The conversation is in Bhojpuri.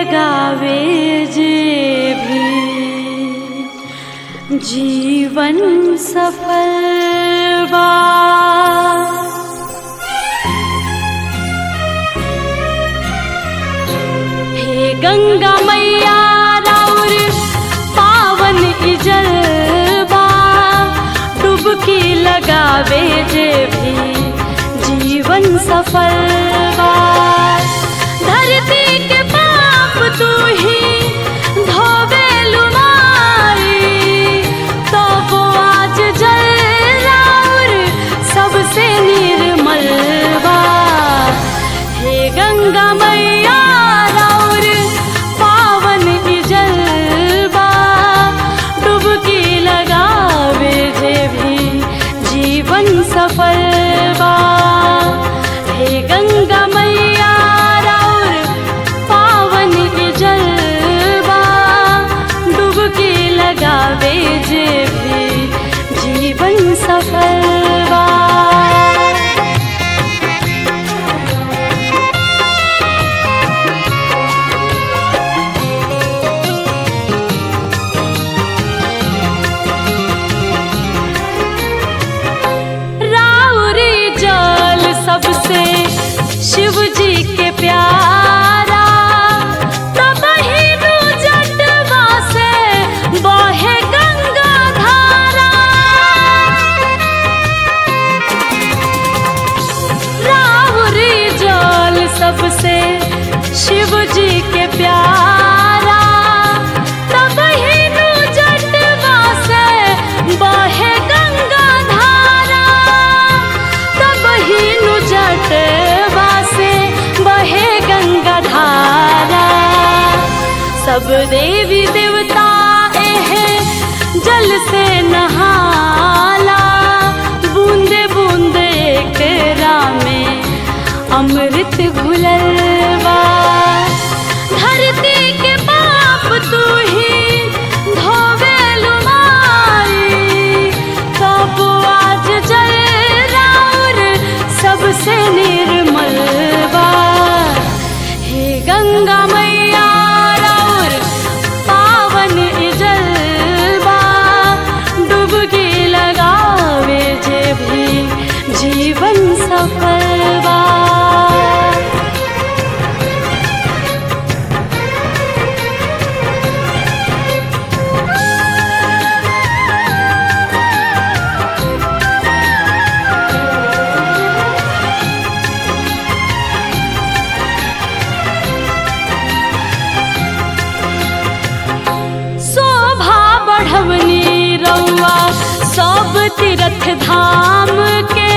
लगावे जे भी जीवन सफल बा हे गंगा मैया राउर पावन इजलबा डुबकी लगावे जे भी जीवन सफल बा धरती के पाप तू ही धोवे लुमारी तो वो आज जल राउर सबसे निर्मल बा हे गंगा मैया राउर पावन इजलबा डुबकी लगावे जे भी जीवन सफल बा हे गंगा मैया राउर पावन इजलबा डुबकी लगावे जे भी जीवन सफल बा राउरी जल सबसे शिव जी के प्यारा तब ही नु जटवा से बहे गंगा धारा राउरी जल सबसे शिव जी के प्यारा तब ही नु जटवा से बहे गंगा धारा तब ही नु जटवा से बहे गंगा धारा सब देवी देवता एहे जल से नहाला बूंदे बूंदे एकरा में अमृत घुलल बा धरती के पाप तू ही धोवे लुमारी तब आज जल राउर सबसे निर्मल बा हे गंगा मैया राउर पावन इजलबा डुबकी लगावे जे भी जीवन सफल बा शोभा बढ़वनी रउआ सब तीर्थ धाम के